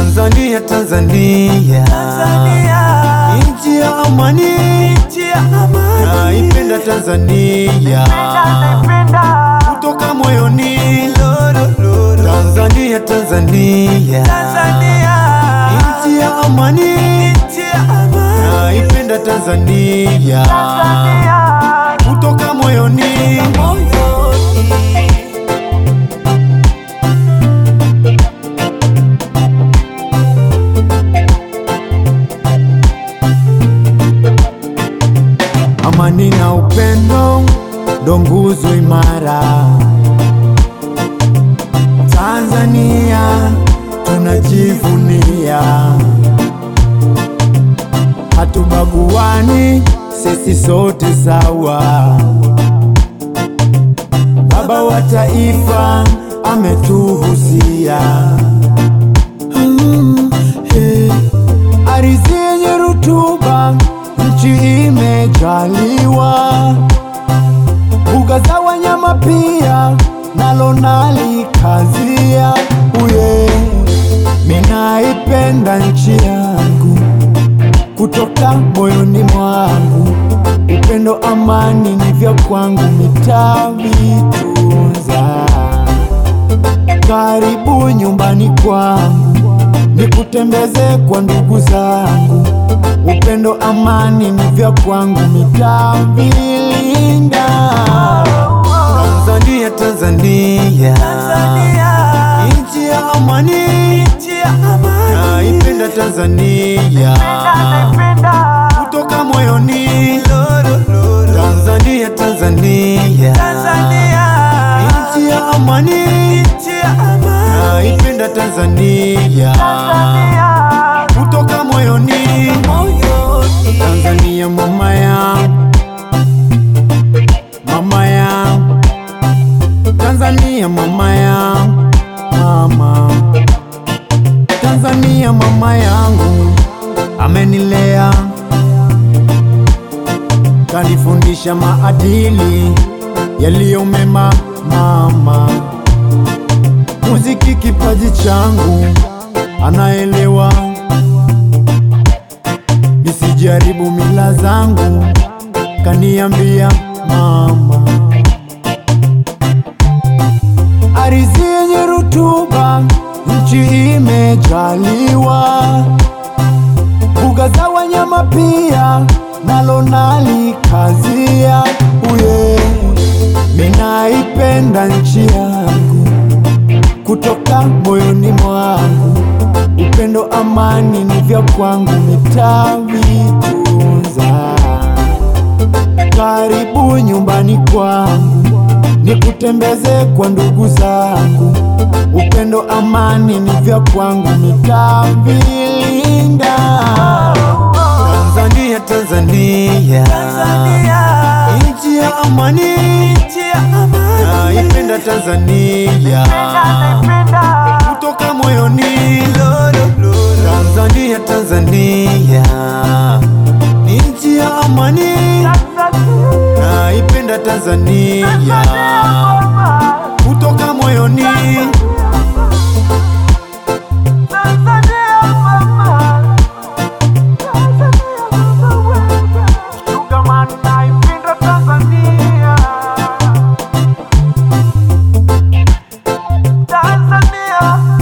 Tanzania, Tanzania, nchi ya amani, naipenda Tanzania kutoka moyoni. Tanzania, Tanzania, nchi ya amani, naipenda Tanzania kutoka moyoni. Amani na upendo ndo nguzo imara. Tanzania tunajivunia, hatubaguani, sisi sote sawa. Baba wa taifa ametuhusia Mm, eh. Ardhi yenye rutuba, nchi imejaliwa, mbuga za wanyama pia nalo nalikazia. Uye, minaipenda nchi yangu kutoka moyoni mwangu, upendo amani ni vya kwangu, nitavitunza. Karibu nyumbani kwangu, nikutembeze kwa ndugu zangu, upendo amani ni vya kwangu, nitavilinda. Tanzania, Tanzania, nchi ya amani, naipenda Tanzania kutoka moyoni. Tanzania, Tanzania, nchi ya amani, naipenda Tanzania kutoka moyoni. Tanzania mama yangu, mama yangu, Tanzania mama yangu, mama Tanzania mama yangu amenilea, kanifundisha maadili yaliyo mema. Mama muziki kipaji changu, anaelewa nisijaribu mila zangu, kaniambia mama ardhi yenye rutuba, nchi imejaliwa, mbuga za wanyama pia nalo nalikazia. Uye, minaipenda nchi yangu kutoka moyoni mwangu, upendo amani ni vya kwangu, nitavitunza. Karibu nyumbani kwangu, nikutembeze kwa ndugu zangu, upendo amani ni vya kwangu, nitavilinda. Tanzania, Tanzania, nchi ya amani, naipenda Tanzania kutoka moyoni. Tanzania, Tanzania, nchi ya amani, naipenda Tanzania kutoka moyoni. Tanzania